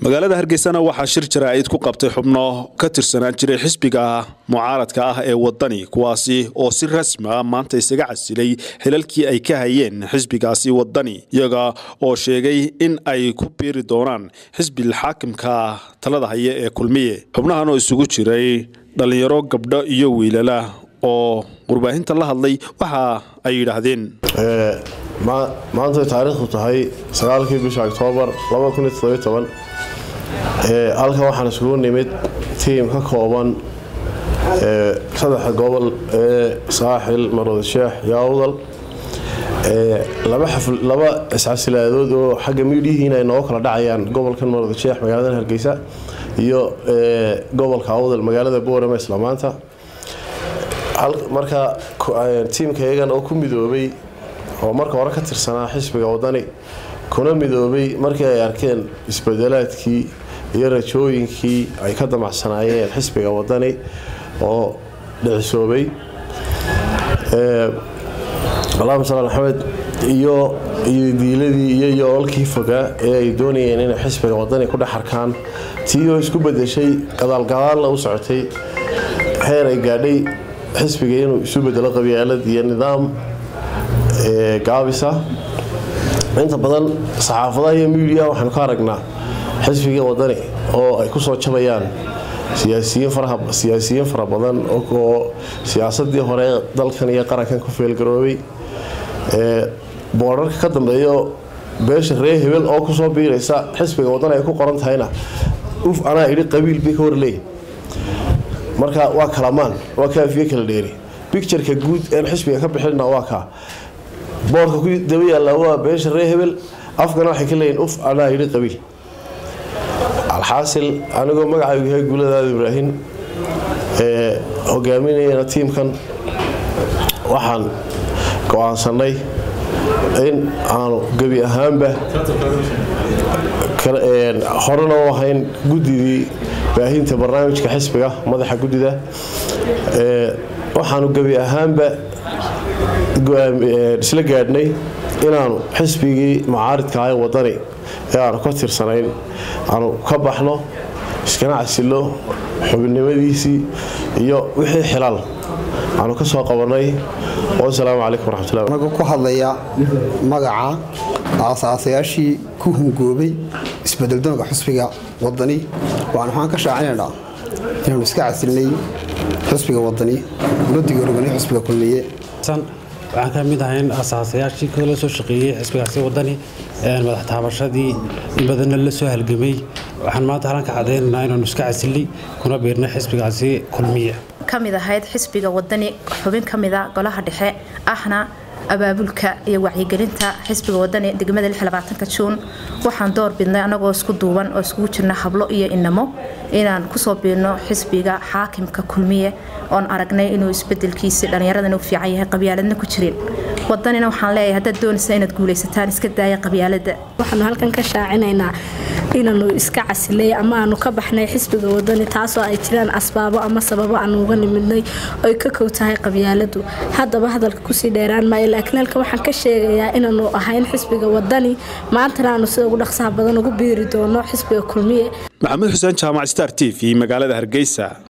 magaalada hargeysana waxaa shir jaraa'id ku qabtay xubno ka tirsanaan jiray xisbiga mucaaradka ah ee wadani kuwaasi oo si rasmi ah maanta isaga casilay xilalkii ay ka hayeen xisbigaasi wadani iyaga oo sheegay in ay ku biiri doonaan xisbil xaakimka talada haya ee kulmiye xubnahan oo isugu jiray dhallinyaro gabdho iyo wiilala oo warbaahinta la hadlay waxa ay yidhaahdeen maanta taariikhdu tahay sagaalkii bisha oktoobar halkan waxaan isugu nimid tiim ka kooban saddexa gobol ee saaxil marwada sheex iyo awdal laba iscasilaadood oo xagga miidhihiina ay nooga kala dhacayaan gobolkan marwada sheex magaalada hargeysa iyo gobolka awdal magaalada boorama isla maanta marka tiimka iyagan oo ku midoobay oo marka hore ka tirsanaa xisbiga wadani kuna midoobay markii ay arkeen isbedelaadkii iyo rajooyinkii ay ka damacsanaayeen xisbiga wadani oo dhicisoobay allahuma sal maxamed iyo iyo diiladii iyo yoolkii fogaa ee ay doonayeen inay xisbiga wadani ku dhex arkaan tii oo isku bedeshay gadaalgadaalna u socotay heer ay gaadhay xisbiga inuu isu bedelo qabyaalad iyo nidaam gaabisa inta badan saxaafadaha iyo miidiya waxaanu ka aragnaa xisbiga wadani oo ay kusoo jabayaan siyaasiyiin fara badan oo siyaasadii hore dalkan iyo qarankan ku feelgaroobay boorarka ka dambeeyo beesha ree hebel oo kusoo biiraysa xisbiga wadani ay ku qoran tahayna uf anaa idhi qabiil bay ka warleeyin marka waa kalamaan waa kaafiye kala dheeri bictureka guud een xisbiga ka bixina waa kaa boorka ku daba yaalla waa beesha ree hebel afkana waxay ka leeyihin uf anaa yidhi qabiil alxaasil anigoo magacaygu yahay guuladaada ibraahim ee hogaaminayana tiimkan waxaan go-aansanay in aanu gebi ahaanba horena u ahayn guddidii baahinta barnaamijka xisbiga madaxa guddida waxaanu gebi ahaanba isla gaadhnay inaanu xisbigii mucaaridka ee wadani ee aanu ka tirsanayn aanu ka baxno iskana casilo xubinimadiisii iyo wixii xilaal aanu ka soo qabanay wasalaamu calaykum waraxmatullahi anagu ku hadlaya magaca aasaasayaashii ku hungoobay isbedeldoonka xusbiga wadani waan waxaan ka shaacinaynaa inaanu iska casilnay xusbiga wadani una digooroganay xusbiga kulmiye waxaan ka mid ahayn asaasayaashii kala soo shaqeeyey xisbigaasi wadani madax taabashadii in badanna la soo halgamay waxaan maanta halan ka cadaynaynaa inaanu iska casilnay kuna biirnay xisbigaasi kulmiye ka mid ahayd xisbiga wadani xubin ka mida golaha dhexe ahna abaabulka iyo wacyigelinta xisbiga wadani degmada juun waxaan door bidnay anagoo isku duuban oo iskugu jirna hablo iyo inamo inaan kusoo biirno xisbiga xaakimka kulmiye oon aragnay inuu isbedelkiisi dhallinyaradana u fiican yahay qabyaaladna ku jirin wadanina waxaan leeyahay haddaad doonaysa inaad guulaysataan iska daaya qabyaalada waxaanu halkan ka shaacinaynaa inaanu iska casilay ama aanu ka baxnay xisbiga wadani taasoo ay jiraan asbaabo ama sababo aanu uga nimidnay oy ka kow tahay qabyaaladu haddaba hadalka kusii dheeraan maayo laakiin halkan waxaan ka sheegayaa inaanu ahayn xisbiga wadani maantana aanu sida ugu dhaqsaha badan ugu biiri doono xisbiga kulmiye maxamuud xuseen jaamac star t v magaalada hargeysa